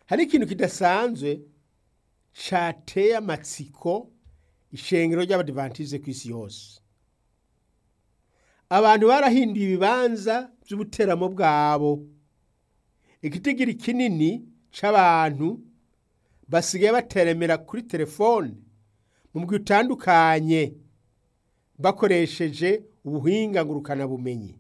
hari ikintu kidasanzwe cateye amatsiko ishengero ry'abadivantize ku isi yose abantu barahinduye ibibanza by'ubuteramo bwabo igitigiri kinini c'abantu basigaye bateremera kuri telefone mu mugwi utandukanye bakoresheje ubuhinga ngurukanabumenyi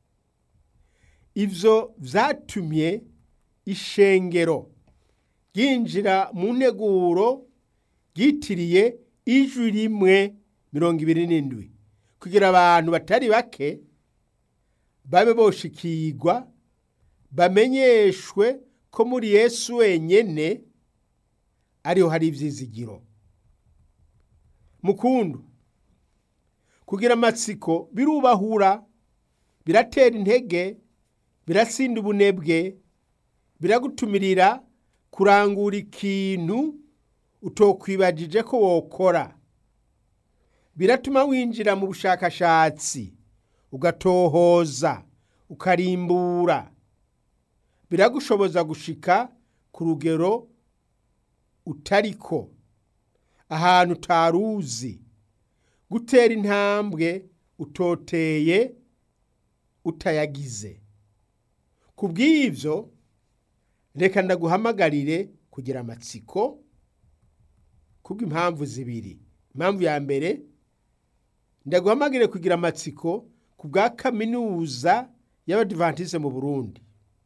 ivyo vyatumye ishengero ryinjira mu nteguro ryitiriye ijwi rimwe mirongo ibiri n'indwi kugira abantu batari bake babe boshikirwa bamenyeshwe ko muri yesu wenyene ariho hari ivyizigiro mukundu kugira amatsiko birubahura biratera intege birasinda ubunebwe biragutumirira kurangura ikintu utokwibagije ko wokora biratuma winjira mu bushakashatsi ugatohoza ukarimbura biragushoboza gushika ku rugero utariko ahantu utaruzi gutera intambwe utoteye utayagize ku bw'ivyo reka ndaguhamagarire kugira amatsiko kubw'impamvu zibiri impamvu ya mbere ndaguhamagire kugira amatsiko ku bwa kaminuza y'abadivantize mu burundi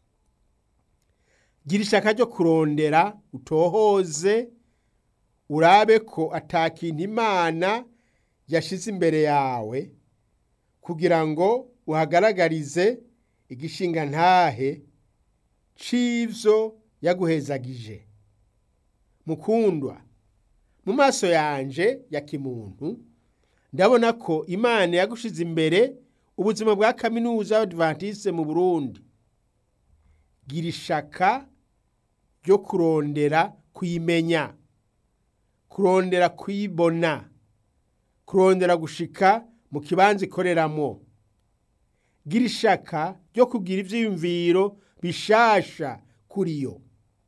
gira ishaka ryo kurondera utohoze urabe ko atakintu imana yashize imbere yawe kugira ngo uhagaragarize igishinga ntahe c'ivyo yaguhezagije mukundwa mu maso yanje ya kimuntu ndabona ko imana yagushize imbere ubuzima bwa kaminuza y'abadivantiste mu burundi gira ishaka ryo kurondera kuyimenya kurondera kuyibona kurondera gushika mu kibanza ikoreramwo gira ishaka ryo kugira ivyiyumviro bishasha kuri yo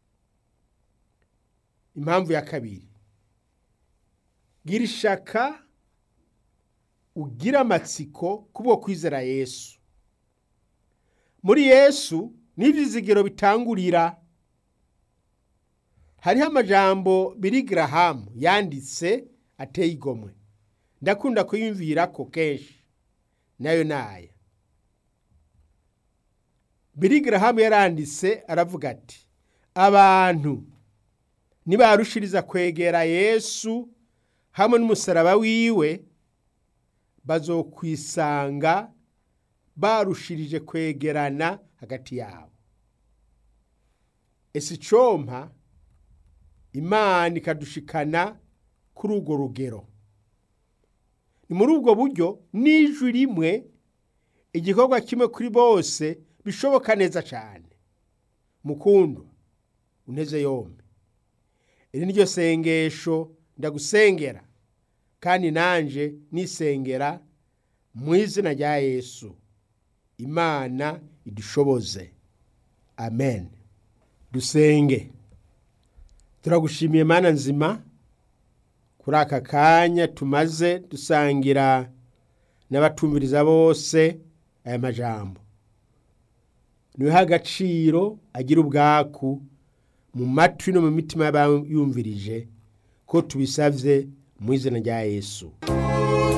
impamvu ya kabiri gira ishaka ugira amatsiko kubwo kwizera yesu muri yesu n'ivyizigiro bitangurira hariho amajambo biri garahamu yanditse ateye igomwe ndakunda kuyumvirako kenshi nayo naya biri garahamu yaranditse aravuga ati abantu nibarushiriza kwegera yesu hamwe n'umusaraba wiwe bazokwisanga barushirije kwegerana hagati yabo ese icompa imana ikadushikana kuri urwo rugero ni muri ubwo buryo n'ijwi rimwe igikorwa kimwe kuri bose bishoboka neza cyane mukundu unteze yombi iri niryo sengesho ndagusengera kandi nanje nisengera mu izina rya yesu imana idushoboze amen dusenge turagushimiye mana nzima kuri aka kanya tumaze dusangira n'abatumviriza bose aya majambo niwe agaciro agira ubwaku mu matwi no mu mitima y'abayumvirije ko tubisabye mu izina rya yesu